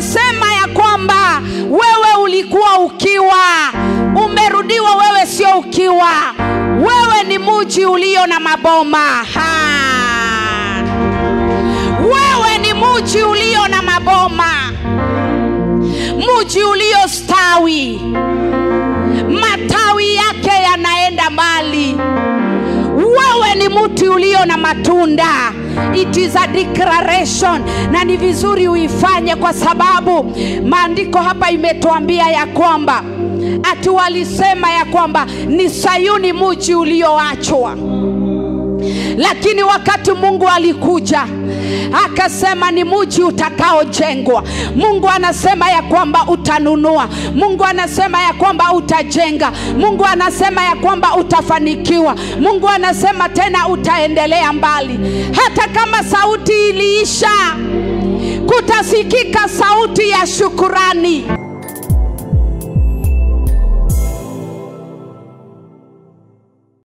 anasema ya kwamba wewe ulikuwa ukiwa umerudiwa wewe sio ukiwa wewe ni muji ulio na maboma ha. wewe ni muji ulio na maboma muji uliostawi matawi yake yanaenda mbali wewe ni mti ulio na matunda it is a declaration na ni vizuri uifanye kwa sababu maandiko hapa imetuambia ya kwamba ati walisema ya kwamba ni sayuni muji ulioachwa lakini wakati mungu alikuja akasema ni muji utakaojengwa mungu anasema ya kwamba utanunua mungu anasema ya kwamba utajenga mungu anasema ya kwamba utafanikiwa mungu anasema tena utaendelea mbali hata kama sauti iliisha kutasikika sauti ya shukurani